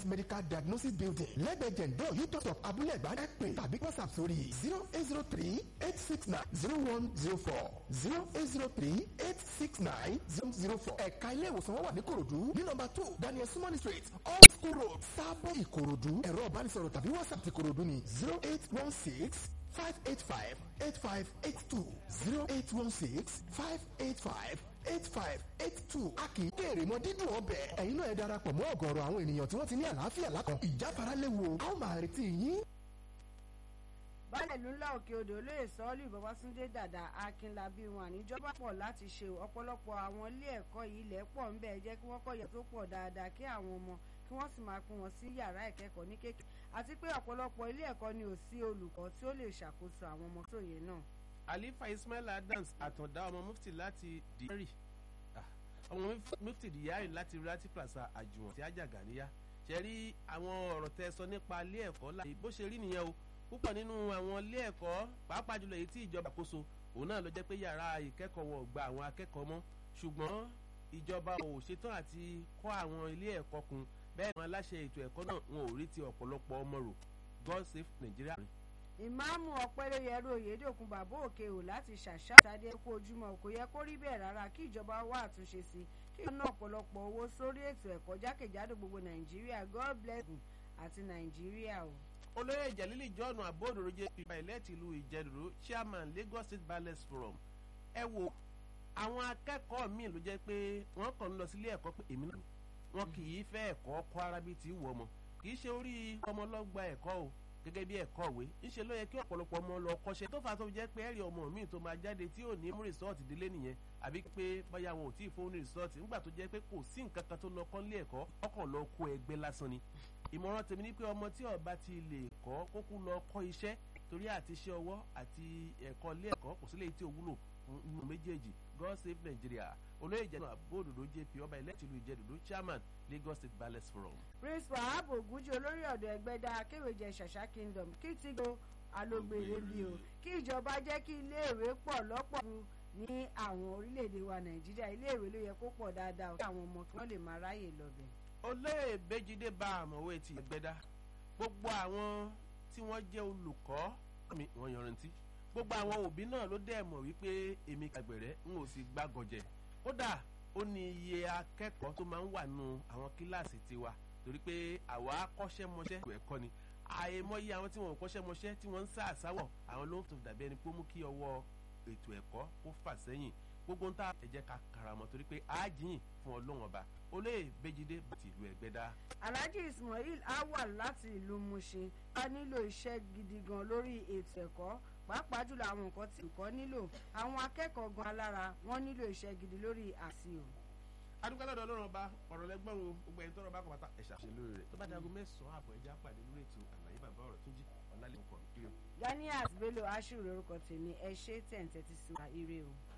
specialized medical diagnosis building lẹ́gbẹ̀ẹ́ jẹ̀ǹdọ́ yútọ̀ of abúlé ẹ̀gbá ẹ pè tàbí whatsapp sórí zero eight zero three eight six nine zero one zero four zero eight zero three eight six nine zero zero four ẹ̀ka ilé ìwòsàn wọn wà ní korodu ní nọ́mbà two daniel sumani street old school road sábọ̀ ìkòròdú ẹ̀rọ ìbánisọ̀rọ̀ tàbí whatsapp ti kòròdú ní zero eight one six five eight five eight five eight two zero eight one six five eight five eight five eight two a kì í kéèrè mọ dídùn ọbẹ̀ ẹ̀yin náà ẹ darapọ̀ mọ́ ọ̀gọ̀ọ̀rọ̀ àwọn ènìyàn tí wọ́n ti ní àlàáfíà lákàn ìjáfara léwu a ó máa retí yín. baálẹ̀ ìlú ńlá òkè odò olóyè sọ́ọ́lù babásúndé dàda akínlábí wọn àníjọba pọ̀ láti ṣe ọ̀pọ̀lọpọ̀ àwọn ilé ẹ̀kọ́ yìí ilẹ̀ pọ̀ ń bẹ̀ jẹ́ kí wọ́n kọ́ yẹ tó pọ̀ dáadáa kí àwọn ọmọ kí wọ́n sì máa pín wọn sí yàrá ìkẹ́kọ̀ọ́ ní kékeré àti pé ọ̀pọ̀lọpọ̀ ilé ẹ̀kọ́ ni ò sí olùkọ́ tí ó lè ṣàkóso àwọn ọmọ sóye náà. alifa ismail adams àtàndá ọmọ mufti láti dìárì ọmọ mufti dìárì láti rati plaza àjùwọ̀n tí àjàgà níyà ṣe rí àwọn ọ̀rọ̀ tẹ sọ nípa ilé ẹ̀kọ́ láì bó ṣe rí nìyẹn o púpọ̀ nínú àwọn ilé ẹ̀kọ́ pàápàá jùlọ èyí tí ìjọba kóso òun náà ló jẹ́ pé yàrá ìkẹ́kọ̀ọ́ wọn ò gba àwọn akẹ́kọ̀ọ́ mọ́ ṣùgbọ́n ìjọba ò ṣetán àti kọ́ àwọn ilé ẹ̀kọ́ kun bẹ́ẹ̀ ni aláṣẹ ètò ẹ̀kọ́ náà wọn ò rí ti ọ̀pọ̀lọpọ̀ ọmọ rò god save nigeria. ìmáàmù ọ̀pẹ́lẹ́yẹrú oyèdèkun bàbá òkè ò láti ṣàṣà ìtàdé kó ojúmọ́ kò yẹ kó rí bẹ́ẹ̀ rárá kí ìjọba wá àtúnṣe sí kí ìjọba náà ọ̀pọ̀lọpọ̀ owó sórí ètò ẹ̀kọ́ jákèjádò gbogbo nàìjíríà god bless you àti nàìjíríà o. olóyè ìjàlílì john abódòrò jẹ́ ìgbà ìlẹ́tì ìlú ìjẹ́dùrú chairman lagos state ballet forum ẹ wo àwọn akẹ́kọ̀ọ́ míì ló jẹ́ pé wọ́n kàn ń lọ sílé ẹ̀kọ́ pé èmi náà wọn kì í fẹ́ ẹ̀kọ́ kọ́ arábí tí wù ọmọ kì í ṣe orí ọmọ lọ́gba ẹ̀kọ́ o gẹ́gẹ́ bí ẹ̀kọ́ òwe ńṣe ló yẹ kí ọ̀pọ̀lọpọ̀ ọmọ lọ kọ́ṣẹ́ tó fà tó jẹ́ pé ẹ̀rí ọmọ míì tó máa jáde tí ò ní mú rìsọ́ọ̀tì délé nìyẹn àbí pé bóyá wọn ò tí ì fóun ní rìsọ́ọ̀tì nígbà tó jẹ́ pé kò sí nǹkan kan tó lọ kọ́ nílé ẹ̀kọ́ ọkàn lọ kó ẹgbẹ́ lásán ni ìmọ̀ràn tèmi ni pé ọmọ tí ọba ti lè kọ́ kókó lọ kọ́ iṣẹ́ torí àti iṣẹ́ ọwọ́ àti ẹ̀kọ́ ilé ẹ̀kọ́ kò sílẹ̀ tí ò wúlò nínú méjèèjì god save nigeria olóyè ìjẹun àbóòdòdó jp ọba ìlẹ́tìlú ìjẹ́dòdó chairman lagos state ballet forum. prince wahab ogunjẹ olórí ọ̀dọ̀ ẹgbẹ́dá akéwèjẹ ṣàṣà kingdom kí ti go alógbèrè bí o kí ìjọba jẹ́ kí iléèwé pọ̀ lọ́pọ̀ ní àwọn orílẹ̀-èdè wa nàìjíríà iléèwé ló yẹ kó pọ̀ dáadáa kí àwọn ọmọ kí wọ́n lè máa ráyè lọ́bẹ̀. olóyè bẹ́jídé bá àmọ̀wé ti ẹgbẹ́dá gbogbo àwọn tí wọ́n jẹ́ olùkọ́ mi wọ́n yanrantí gbogbo àwọn òbí náà ló dẹ̀ mọ̀ wípé èmi kàgbẹ̀rẹ́ n ò sì gbàgànjẹ̀ kódà ó ní iye akẹ́kọ̀ọ́ tó máa ń wà nù àwọn kíláàsì tiwa torí pé àwa kọ́ṣẹ́mọṣẹ́ ìwé ẹ̀kọ́ ni àìmọye àwọn tí wọn ò kọ́ṣẹ́mọṣẹ́ tí wọ́n ń sá àsáwọ̀ àwọn ló ń tó dàbí ẹni pé ó mú kí ọwọ́ ètò ẹ̀kọ́ kó fà sẹ́yìn gbogbo ń ta ẹ̀jẹ̀ ká karamọ́ torí pé àájìyìn fún ọlọ́wọ́n ọba olóyè bẹ́jídé bàtì ìlú ẹgbẹ́dá. alhaji ismail awal láti ìlú mushin a nílò iṣẹ́ gidi gan lórí ètò ẹ̀kọ́ pàápàá jùlọ àwọn nǹkan tí nǹkan nílò àwọn akẹ́kọ̀ọ́ gan alára wọ́n nílò iṣẹ́ gidi lórí àṣìò. adúgbò lọ́dọ̀ ọlọ́run ọba ọ̀rọ̀ lẹ́gbọ́n o gbogbo ẹni tọ́rọ bá kọ́ pátá ẹ̀ṣà ṣe lórí rẹ̀ tó bá dago mẹ́sàn-án àbọ̀ ẹja pàdé lórí ètò àlàyé bàbá ọ̀rọ̀ tó jí ọ̀làlẹ̀ ọkọ̀ ganias bello ashiru lorúkọ tèmi ẹ ṣe tẹ̀ ń tẹ́tí sí wa ire o.